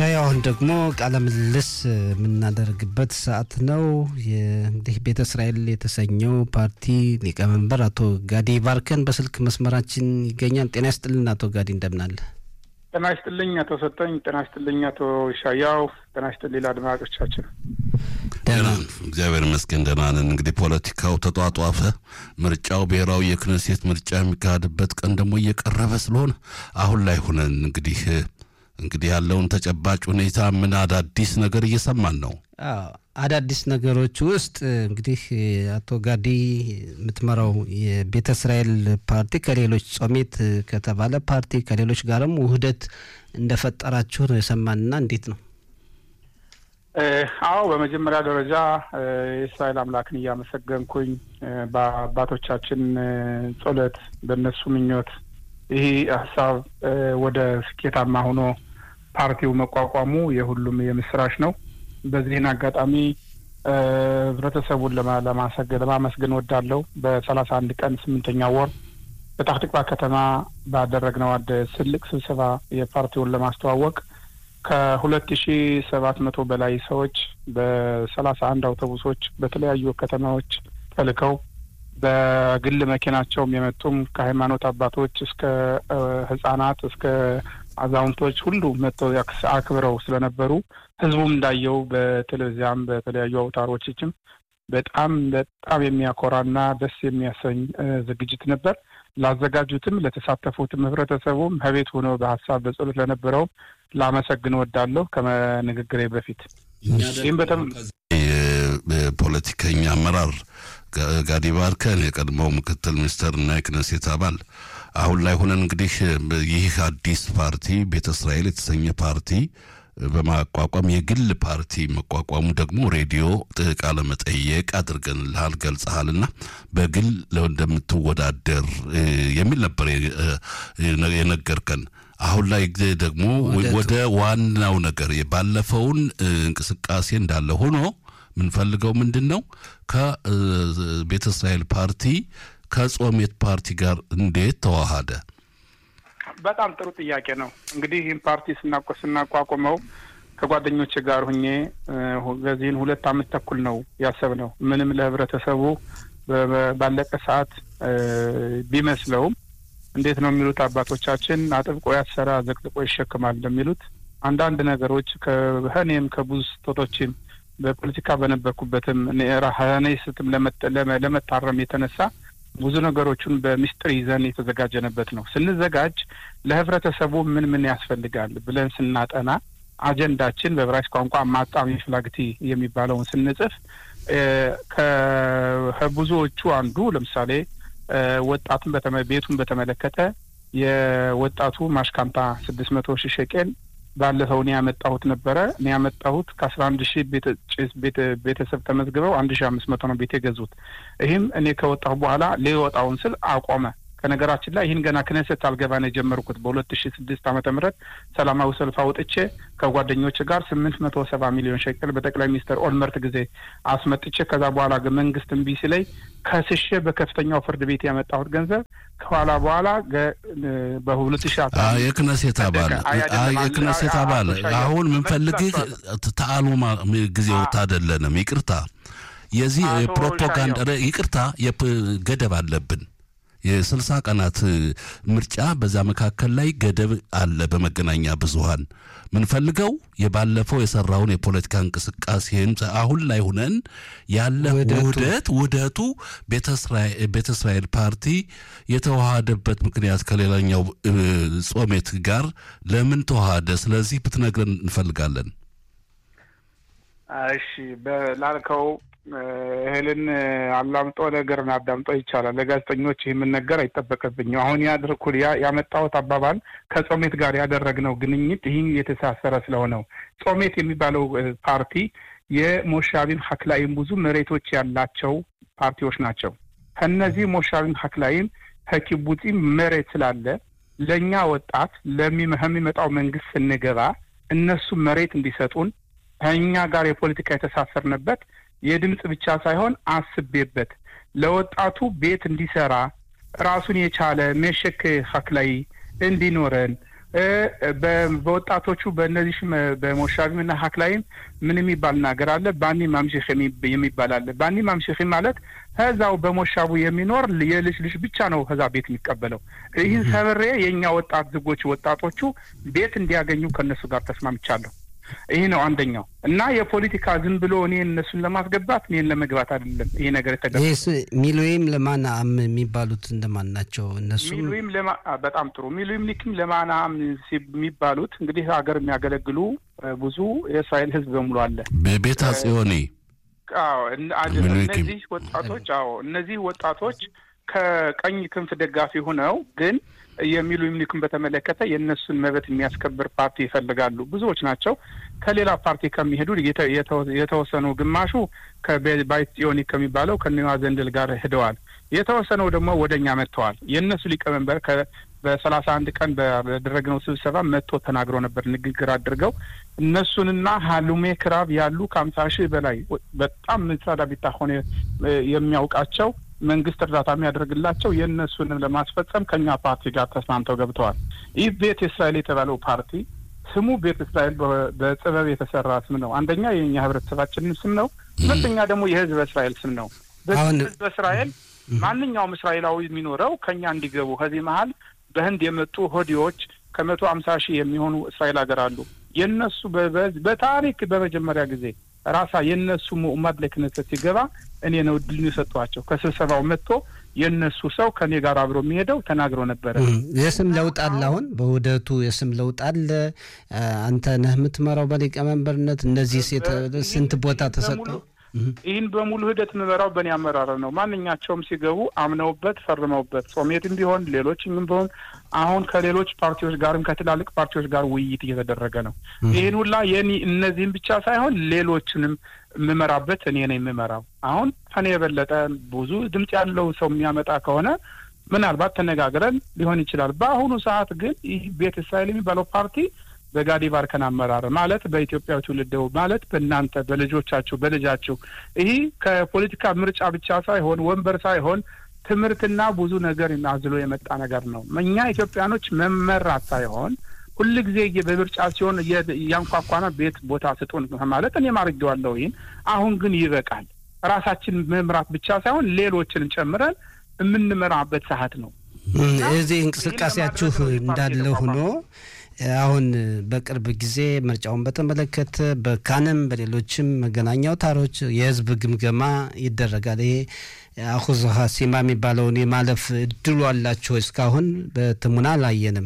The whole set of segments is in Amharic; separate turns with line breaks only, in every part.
ሻይ አሁን ደግሞ ቃለ ምልልስ የምናደርግበት ሰዓት ነው። እንግዲህ ቤተ እስራኤል የተሰኘው ፓርቲ ሊቀመንበር አቶ ጋዲ ባርከን በስልክ መስመራችን ይገኛል። ጤና ይስጥልን አቶ ጋዲ እንደምናለ።
ጤና ይስጥልኝ አቶ ሰጠኝ። ጤና ይስጥልኝ አቶ ሻያው። ጤና ይስጥልኝ አድማጮቻችን።
ደህና እግዚአብሔር ይመስገን ደህና ነን። እንግዲህ ፖለቲካው ተጧጧፈ። ምርጫው ብሔራዊ የክነሴት ምርጫ የሚካሄድበት ቀን ደግሞ እየቀረበ ስለሆነ አሁን ላይ ሁነን እንግዲህ እንግዲህ ያለውን ተጨባጭ ሁኔታ ምን አዳዲስ ነገር እየሰማን ነው?
አዳዲስ ነገሮች ውስጥ እንግዲህ አቶ ጋዲ የምትመራው የቤተ እስራኤል ፓርቲ ከሌሎች ጾሜት ከተባለ ፓርቲ ከሌሎች ጋርም ውህደት እንደፈጠራችሁ ነው የሰማንና እንዴት ነው?
አዎ በመጀመሪያ ደረጃ የእስራኤል አምላክን እያመሰገንኩኝ በአባቶቻችን ጸሎት፣ በእነሱ ምኞት ይህ ሀሳብ ወደ ስኬታማ ሆኖ ፓርቲው መቋቋሙ የሁሉም የምስራች ነው። በዚህን አጋጣሚ ህብረተሰቡን ለማመስገን ወዳለው በሰላሳ አንድ ቀን ስምንተኛ ወር በታህ ትቅባ ከተማ ባደረግነው አንድ ትልቅ ስብሰባ የፓርቲውን ለማስተዋወቅ ከሁለት ሺ ሰባት መቶ በላይ ሰዎች በሰላሳ አንድ አውቶቡሶች በተለያዩ ከተማዎች ተልከው በግል መኪናቸውም የመጡም ከሃይማኖት አባቶች እስከ ህጻናት እስከ አዛውንቶች ሁሉ መጥተው አክብረው ስለነበሩ ህዝቡም እንዳየው በቴሌቪዚያም በተለያዩ አውታሮችም በጣም በጣም የሚያኮራና ደስ የሚያሰኝ ዝግጅት ነበር። ላዘጋጁትም ለተሳተፉትም ህብረተሰቡም ከቤት ሆኖ በሀሳብ በጸሎት ለነበረውም ላመሰግን ወዳለሁ ከንግግሬ በፊት ይህም በተም
ፖለቲከኛ አመራር ጋዲ ባርከን የቀድሞው ምክትል ሚኒስተር እና የክነሴት አባል አሁን ላይ ሆነን እንግዲህ ይህ አዲስ ፓርቲ ቤተ እስራኤል የተሰኘ ፓርቲ በማቋቋም የግል ፓርቲ መቋቋሙ ደግሞ ሬዲዮ ቃለ መጠየቅ አድርገንልሃል ገልጸሃልና በግል እንደምትወዳደር የሚል ነበር የነገርከን። አሁን ላይ ደግሞ ወደ ዋናው ነገር ባለፈውን እንቅስቃሴ እንዳለ ሆኖ የምንፈልገው ምንድን ነው? ከቤተ እስራኤል ፓርቲ ከጾሜት ፓርቲ ጋር እንዴት ተዋሃደ?
በጣም ጥሩ ጥያቄ ነው። እንግዲህ ይህን ፓርቲ ስናቆ ስናቋቁመው ከጓደኞች ጋር ሁኜ በዚህን ሁለት አመት ተኩል ነው ያሰብነው። ምንም ለህብረተሰቡ ባለቀ ሰዓት ቢመስለውም እንዴት ነው የሚሉት አባቶቻችን አጥብቆ ያሰራ ዘቅዝቆ ይሸክማል እንደሚሉት አንዳንድ ነገሮች ከእኔም ከብዙ ስህተቶችም በፖለቲካ በነበርኩበትም ራኔ ስትም ለመታረም የተነሳ ብዙ ነገሮችን በምስጢር ይዘን የተዘጋጀንበት ነው። ስንዘጋጅ ለህብረተሰቡ ምን ምን ያስፈልጋል ብለን ስናጠና አጀንዳችን በዕብራይስጥ ቋንቋ ማጣሚ ፍላግቲ የሚባለውን ስንጽፍ ከብዙዎቹ አንዱ ለምሳሌ ወጣቱን ቤቱን በተመለከተ የወጣቱ ማሽካንታ ስድስት መቶ ሺህ ሸቄል ባለፈው እኔ ያመጣሁት ነበረ። እኔ ያመጣሁት ከአስራ አንድ ሺህ ቤተሰብ ተመዝግበው አንድ ሺህ አምስት መቶ ነው ቤት የገዙት። ይህም እኔ ከወጣሁ በኋላ ሊወጣውን ስል አቆመ። ከነገራችን ላይ ይህን ገና ክነሰት አልገባ ነው የጀመርኩት በሁለት ሺ ስድስት ዓመተ ምህረት ሰላማዊ ሰልፍ አውጥቼ ከጓደኞች ጋር ስምንት መቶ ሰባ ሚሊዮን ሸቅል በጠቅላይ ሚኒስትር ኦልመርት ጊዜ አስመጥቼ ከዛ በኋላ ግን መንግስት እምቢ ሲለኝ ከስሼ በከፍተኛው ፍርድ ቤት ያመጣሁት ገንዘብ ከኋላ በኋላ በሁለት ሺ
የክነሴት አባል የክነሴት አባል አሁን ምንፈልግህ ተአሉማ ጊዜው ታደለንም ይቅርታ የዚህ የፕሮፓጋንዳ ይቅርታ ገደብ አለብን የስልሳ ቀናት ምርጫ በዛ መካከል ላይ ገደብ አለ። በመገናኛ ብዙኃን ምንፈልገው የባለፈው የሰራውን የፖለቲካ እንቅስቃሴን አሁን ላይ ሁነን ያለ ውህደት ውህደቱ ቤተ እስራኤል ፓርቲ የተዋሃደበት ምክንያት ከሌላኛው ጾሜት ጋር ለምን ተዋሃደ? ስለዚህ ብትነግረን እንፈልጋለን።
እሺ ላልከው እህልን አላምጦ ነገርን አዳምጦ ይቻላል። ለጋዜጠኞች ይህ የምነገር አይጠበቅብኝም። አሁን ያድርኩል ያመጣሁት አባባል ከጾሜት ጋር ያደረግነው ግንኙት ይህን የተሳሰረ ስለሆነው ጾሜት የሚባለው ፓርቲ የሞሻቢም ሀክላይም ብዙ መሬቶች ያላቸው ፓርቲዎች ናቸው። ከነዚህ ሞሻቢም ሀክላይም ከኪቡጺም መሬት ስላለ ለእኛ ወጣት ለሚመጣው መንግስት ስንገባ እነሱ መሬት እንዲሰጡን ከእኛ ጋር የፖለቲካ የተሳሰርንበት የድምፅ ብቻ ሳይሆን አስቤበት ለወጣቱ ቤት እንዲሰራ ራሱን የቻለ መሸክ ሀክላይ እንዲኖረን በወጣቶቹ በእነዚህ በሞሻቢምና ሀክላይም ምን የሚባል ነገር አለ? ባኒ ማምሽክ የሚባል አለ። ባኒ ማምሽክ ማለት ከዛው በሞሻቡ የሚኖር የልጅ ልጅ ብቻ ነው ከዛ ቤት የሚቀበለው። ይህን ሰብሬ የእኛ ወጣት ዝጎች ወጣቶቹ ቤት እንዲያገኙ ከእነሱ ጋር ተስማምቻለሁ። ይህ ነው አንደኛው እና የፖለቲካ ዝም ብሎ እኔ እነሱን ለማስገባት እኔን ለመግባት አይደለም ይሄ ነገር የተገ
ሚሉይም ለማናም የሚባሉት እንደማን ናቸው? እነሱ
ሚሉይም በጣም ጥሩ ሚሉይም ሊክም ለማናም የሚባሉት እንግዲህ ሀገር የሚያገለግሉ ብዙ የእስራኤል ሕዝብ በሙሉ አለ።
በቤተ ጽዮኒ
እነዚህ ወጣቶች አዎ እነዚህ ወጣቶች ከቀኝ ክንፍ ደጋፊ ሆነው ግን የሚሉ ይምኒክን በተመለከተ የእነሱን መብት የሚያስከብር ፓርቲ ይፈልጋሉ። ብዙዎች ናቸው። ከሌላ ፓርቲ ከሚሄዱ የተወሰኑ ግማሹ ከባይት ጽዮኒ ከሚባለው ከኒዋ ዘንድል ጋር ሄደዋል። የተወሰነው ደግሞ ወደ እኛ መጥተዋል። የእነሱ ሊቀመንበር በሰላሳ አንድ ቀን በደረግነው ስብሰባ መጥቶ ተናግሮ ነበር። ንግግር አድርገው እነሱንና ሀሉሜ ክራብ ያሉ ከሀምሳ ሺህ በላይ በጣም ምሳዳ ቢታሆነ የሚያውቃቸው መንግስት እርዳታ የሚያደርግላቸው የእነሱንም ለማስፈጸም ከኛ ፓርቲ ጋር ተስማምተው ገብተዋል። ይህ ቤት እስራኤል የተባለው ፓርቲ ስሙ ቤት እስራኤል በጥበብ የተሰራ ስም ነው። አንደኛ የእኛ ህብረተሰባችንን ስም ነው። ሁለተኛ ደግሞ የህዝብ እስራኤል ስም ነው። ህዝብ እስራኤል ማንኛውም እስራኤላዊ የሚኖረው ከኛ እንዲገቡ ከዚህ መሀል በህንድ የመጡ ሆዲዎች ከመቶ አምሳ ሺህ የሚሆኑ እስራኤል ሀገር አሉ። የእነሱ በታሪክ በመጀመሪያ ጊዜ ራሳ የእነሱ ሙኡማድ ለክነሰት ሲገባ እኔ ነው እድሉን የሰጧቸው። ከስብሰባው መጥቶ የእነሱ ሰው ከእኔ ጋር አብሮ የሚሄደው ተናግሮ ነበረ።
የስም ለውጥ አለ። አሁን በውህደቱ የስም ለውጥ አለ። አንተ ነህ የምትመራው በሊቀመንበርነት። እነዚህ ስንት ቦታ ተሰጠው?
ይህን በሙሉ ሂደት የምመራው በእኔ አመራር ነው። ማንኛቸውም ሲገቡ አምነውበት ፈርመውበት ጾሜትም ቢሆን ሌሎችም ቢሆን አሁን ከሌሎች ፓርቲዎች ጋርም ከትላልቅ ፓርቲዎች ጋር ውይይት እየተደረገ ነው። ይህን ሁላ የኔ እነዚህም ብቻ ሳይሆን ሌሎችንም የምመራበት እኔ ነው የምመራው። አሁን ከኔ የበለጠ ብዙ ድምፅ ያለው ሰው የሚያመጣ ከሆነ ምናልባት ተነጋግረን ሊሆን ይችላል። በአሁኑ ሰዓት ግን ይህ ቤተ እስራኤል የሚባለው ፓርቲ በጋዲ ባርከን አመራር ማለት በኢትዮጵያ ትውልድ ማለት በእናንተ በልጆቻችሁ በልጃችሁ ይህ ከፖለቲካ ምርጫ ብቻ ሳይሆን ወንበር ሳይሆን ትምህርትና ብዙ ነገር አዝሎ የመጣ ነገር ነው። እኛ ኢትዮጵያኖች መመራት ሳይሆን ሁል ጊዜ በምርጫ ሲሆን እያንኳኳና ቤት ቦታ ስጡን ማለት እኔም አድርጌዋለሁ። ይህን አሁን ግን ይበቃል። ራሳችን መምራት ብቻ ሳይሆን ሌሎችን ጨምረን የምንመራበት ሰዓት ነው።
እዚህ እንቅስቃሴያችሁ እንዳለ ሆኖ አሁን በቅርብ ጊዜ ምርጫውን በተመለከተ በካንም በሌሎችም መገናኛ አውታሮች የህዝብ ግምገማ ይደረጋል። ይሄ አሁዝ ሀሲማ የሚባለውን የማለፍ እድሉ አላችሁ? እስካሁን በትሙና አላየንም።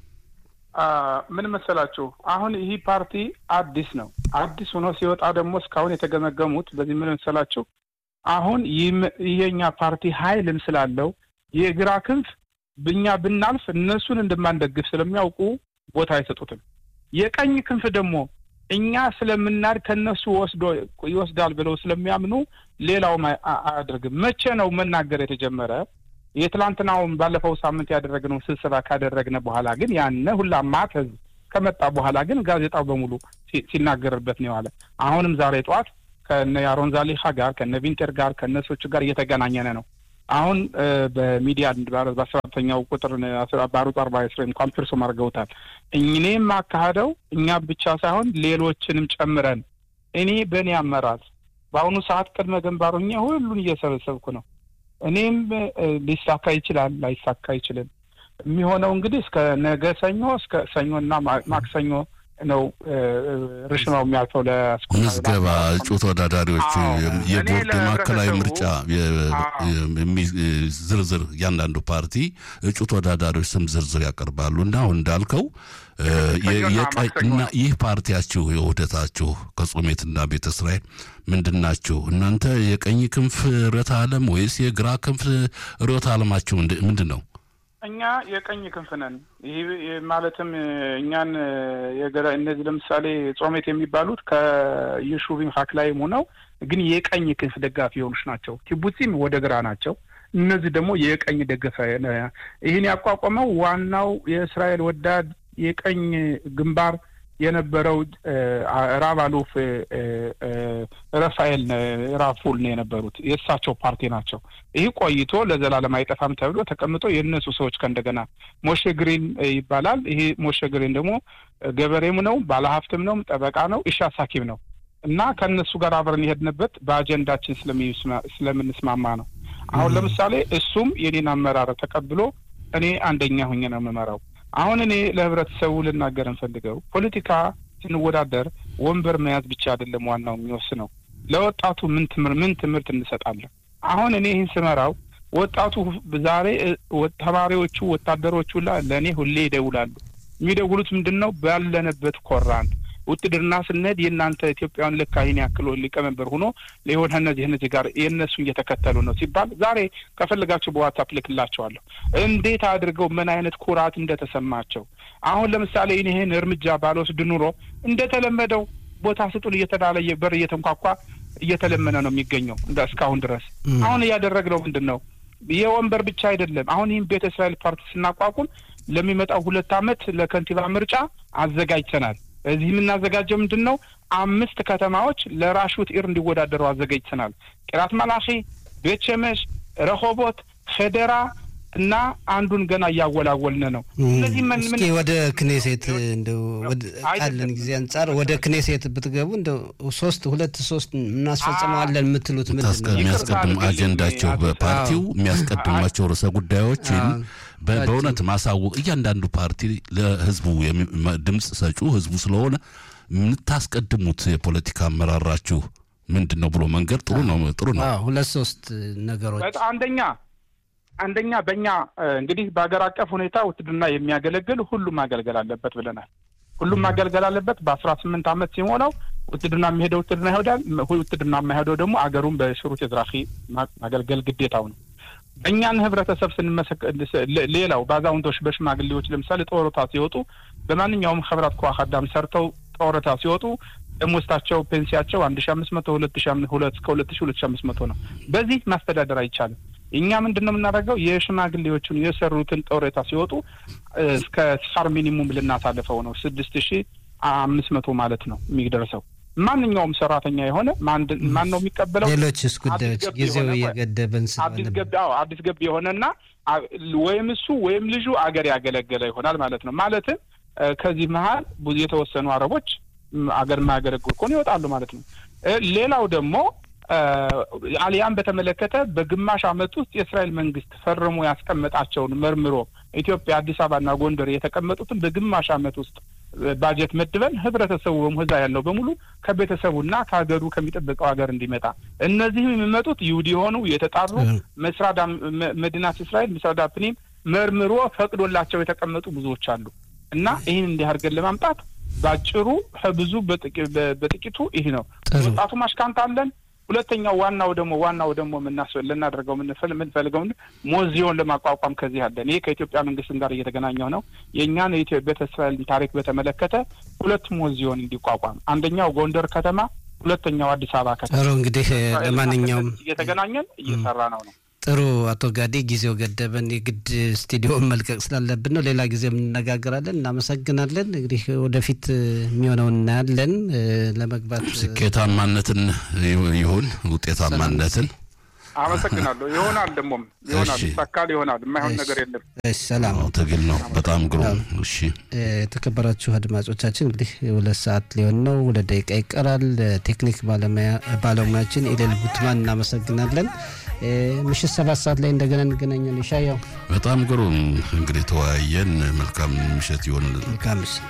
ምን መሰላችሁ፣ አሁን ይህ ፓርቲ አዲስ ነው። አዲስ ሆኖ ሲወጣ ደግሞ እስካሁን የተገመገሙት በዚህ ምን መሰላችሁ፣ አሁን ይሄኛ ፓርቲ ሀይልም ስላለው የግራ ክንፍ ብኛ ብናልፍ እነሱን እንደማንደግፍ ስለሚያውቁ ቦታ አይሰጡትም። የቀኝ ክንፍ ደግሞ እኛ ስለምናድ ከነሱ ወስዶ ይወስዳል ብለው ስለሚያምኑ ሌላውም አያደርግም። መቼ ነው መናገር የተጀመረ? የትላንትናውን ባለፈው ሳምንት ያደረግነው ስብሰባ ካደረግነ በኋላ ግን ያነ ሁላ ማት ህዝብ ከመጣ በኋላ ግን ጋዜጣው በሙሉ ሲናገርበት ነው የዋለ። አሁንም ዛሬ ጠዋት ከነ ያሮን ዛሊሃ ጋር ከነ ቪንተር ጋር ከነሶቹ ጋር እየተገናኘነ ነው። አሁን በሚዲያ በአስራተኛው ቁጥር ባሩት አርባ ስሬ እንኳን ፕርሶም አድርገውታል። እኔም አካሄደው እኛ ብቻ ሳይሆን ሌሎችንም ጨምረን እኔ በእኔ አመራር በአሁኑ ሰዓት ቅድመ ግንባሩኛ ሁሉን እየሰበሰብኩ ነው። እኔም ሊሳካ ይችላል፣ ላይሳካ አይችልም። የሚሆነው እንግዲህ እስከ ነገ ሰኞ እስከ ሰኞና ማክሰኞ ነው ርሽማው የሚያልፈው
ለምዝገባ እጩ ተወዳዳሪዎች የቦርድ ማዕከላዊ ምርጫ ዝርዝር እያንዳንዱ ፓርቲ እጩ ተወዳዳሪዎች ስም ዝርዝር ያቀርባሉ እና አሁን እንዳልከው እና ይህ ፓርቲያችሁ የውህደታችሁ ከጾሜትና ቤተ እስራኤል ምንድን ናችሁ እናንተ? የቀኝ ክንፍ ርዕዮተ ዓለም ወይስ የግራ ክንፍ ርዕዮተ ዓለማችሁ ምንድን ነው?
እኛ የቀኝ ክንፍ ነን። ይህ ማለትም እኛን እነዚህ ለምሳሌ ጾሜት የሚባሉት ከየሹቢም ሀክላይም ሆነው ግን የቀኝ ክንፍ ደጋፊ የሆኑች ናቸው። ኪቡጺም ወደ ግራ ናቸው። እነዚህ ደግሞ የቀኝ ደገፈ ይህን ያቋቋመው ዋናው የእስራኤል ወዳድ የቀኝ ግንባር የነበረው ራብ አሉፍ ረፋኤል ራፉል ነው የነበሩት። የእሳቸው ፓርቲ ናቸው። ይህ ቆይቶ ለዘላለም አይጠፋም ተብሎ ተቀምጦ የእነሱ ሰዎች ከእንደገና ሞሼ ግሪን ይባላል። ይሄ ሞሼ ግሪን ደግሞ ገበሬም ነው፣ ባለሀብትም ነው፣ ጠበቃ ነው፣ ኢሻ ሳኪም ነው እና ከእነሱ ጋር አብረን የሄድንበት በአጀንዳችን ስለምንስማማ ነው። አሁን ለምሳሌ እሱም የኔን አመራር ተቀብሎ እኔ አንደኛ ሁኜ ነው የምመራው። አሁን እኔ ለህብረተሰቡ ልናገር እንፈልገው ፖለቲካ ስንወዳደር ወንበር መያዝ ብቻ አይደለም ዋናው የሚወስነው። ለወጣቱ ምን ትምህርት ምን ትምህርት እንሰጣለን? አሁን እኔ ይህን ስመራው ወጣቱ ዛሬ ተማሪዎቹ ወታደሮቹ ለእኔ ሁሌ ይደውላሉ። የሚደውሉት ምንድን ነው? ባለንበት ኮራን ውትድርና ስንሄድ የእናንተ ኢትዮጵያውያን ልክ ይህን ያክል ሊቀመንበር ሆኖ ሊሆን እነዚህ እነዚህ ጋር የእነሱ እየተከተሉ ነው ሲባል ዛሬ ከፈለጋቸው በዋትሳፕ ልክላቸዋለሁ። እንዴት አድርገው ምን አይነት ኩራት እንደተሰማቸው። አሁን ለምሳሌ ይህን እርምጃ ባልወስድ ኑሮ እንደተለመደው ቦታ ስጡን እየተባለ በር እየተንኳኳ እየተለመነ ነው የሚገኘው እንደ እስካሁን ድረስ። አሁን እያደረግነው ምንድን ነው? የወንበር ብቻ አይደለም። አሁን ይህም ቤተ እስራኤል ፓርቲ ስናቋቁም ለሚመጣው ሁለት ዓመት ለከንቲባ ምርጫ አዘጋጅተናል። እዚህ የምናዘጋጀው ምንድን ነው? አምስት ከተማዎች ለራሹት ኢር እንዲወዳደሩ አዘጋጅተናል። ቂራት መላኺ፣ ቤት ሸመሽ፣ ረሆቦት፣ ኸደራ እና አንዱን ገና እያወላወልን ነው።
እነዚህ እስኪ ወደ ክኔሴት እንደው ካለን ጊዜ አንጻር ወደ ክኔሴት ብትገቡ እንደው ሶስት ሁለት ሶስት እናስፈጽመዋለን የምትሉት ምንድን ነው?
የሚያስቀድሙ አጀንዳቸው በፓርቲው የሚያስቀድሟቸው ርዕሰ ጉዳዮችን በእውነት ማሳወቅ እያንዳንዱ ፓርቲ ለህዝቡ ድምፅ ሰጩ ህዝቡ ስለሆነ የምታስቀድሙት የፖለቲካ አመራራችሁ ምንድን ነው ብሎ መንገድ ጥሩ ነው ጥሩ ነው።
ሁለት ሶስት ነገሮች
አንደኛ አንደኛ በእኛ እንግዲህ በሀገር አቀፍ ሁኔታ ውትድርና የሚያገለግል ሁሉም ማገልገል አለበት ብለናል። ሁሉም ማገልገል አለበት። በአስራ ስምንት ዓመት ሲሞላው ውትድርና የሚሄደው ውትድርና ይሄዳል። ውትድርና የማይሄደው ደግሞ አገሩን በሽሩት የዝራኺ ማገልገል ግዴታው ነው። በእኛን ህብረተሰብ ስንመሰክ ሌላው በአዛውንቶች በሽማግሌዎች ለምሳሌ ጦረታ ሲወጡ በማንኛውም ህብራት ከዋህ አዳም ሰርተው ጦረታ ሲወጡ ደሞዝታቸው ፔንሲያቸው አንድ ሺ አምስት መቶ ሁለት ሺ ሁለት እስከ ሁለት ሺ ሁለት ሺ አምስት መቶ ነው። በዚህ ማስተዳደር አይቻልም። እኛ ምንድን ነው የምናደርገው? የሽማግሌዎቹን የሰሩትን ጦረታ ሲወጡ እስከ ሳር ሚኒሙም ልናሳልፈው ነው። ስድስት ሺ አምስት መቶ ማለት ነው የሚደርሰው ማንኛውም ሰራተኛ የሆነ ማን ነው የሚቀበለው?
ሌሎችስ ጉዳዮች ጊዜው እየገደበን
አዲስ ገቢ አዎ አዲስ ገቢ የሆነና ወይም እሱ ወይም ልጁ አገር ያገለገለ ይሆናል ማለት ነው። ማለትም ከዚህ መሀል ብዙ የተወሰኑ አረቦች አገር የማያገለግሉ ከሆነ ይወጣሉ ማለት ነው። ሌላው ደግሞ አሊያም በተመለከተ በግማሽ ዓመት ውስጥ የእስራኤል መንግስት ፈርሞ ያስቀመጣቸውን መርምሮ ኢትዮጵያ አዲስ አበባና ጎንደር የተቀመጡትን በግማሽ ዓመት ውስጥ ባጀት መድበን ህብረተሰቡ በሙህዛ ያለው በሙሉ ከቤተሰቡና ከሀገሩ ከሚጠብቀው ሀገር እንዲመጣ እነዚህም የሚመጡት ይሁዲ የሆኑ የተጣሩ መስራዳ መዲናት እስራኤል ምስራዳ ፕኒም መርምሮ ፈቅዶላቸው የተቀመጡ ብዙዎች አሉ እና ይህን እንዲህ አድርገን ለማምጣት ባጭሩ ብዙ በጥቂቱ ይህ ነው። ወጣቱ ማሽካንት አለን። ሁለተኛው ዋናው ደግሞ ዋናው ደግሞ ልናደርገው የምንፈልገው ሞዚዮን ለማቋቋም ከዚህ አለን። ይህ ከኢትዮጵያ መንግስት ጋር እየተገናኘው ነው። የእኛን ቤተ እስራኤልን ታሪክ በተመለከተ ሁለት ሞዚዮን እንዲቋቋም፣ አንደኛው ጎንደር ከተማ፣ ሁለተኛው አዲስ አበባ ከተማ።
ጥሩ እንግዲህ ለማንኛውም
እየተገናኘን እየሰራ ነው ነው
ጥሩ አቶ ጋዴ ጊዜው ገደበን፣ የግድ ስቱዲዮን መልቀቅ ስላለብን ነው። ሌላ ጊዜ የምንነጋገራለን። እናመሰግናለን። እንግዲህ ወደፊት የሚሆነውን እናያለን። ለመግባት
ስኬታማነትን ይሁን ውጤታማነትን
አመሰግናለሁ። ይሆናል፣ ደግሞም ይሆናል፣ ይሳካል፣ ይሆናል። የማይሆን ነገር የለም።
ሰላም
ትግል ነው። በጣም ግሩም። እሺ፣
የተከበራችሁ አድማጮቻችን እንግዲህ ሁለት ሰዓት ሊሆን ነው፣ ሁለት ደቂቃ ይቀራል። ቴክኒክ ባለሙያችን ኢሌል ጉትማን እናመሰግናለን። ምሽት ሰባት ሰዓት ላይ እንደገና እንገናኛለን። ይሻያው
በጣም ግሩም እንግዲህ ተወያየን። መልካም ምሽት ይሆንልን።
መልካም ምሽት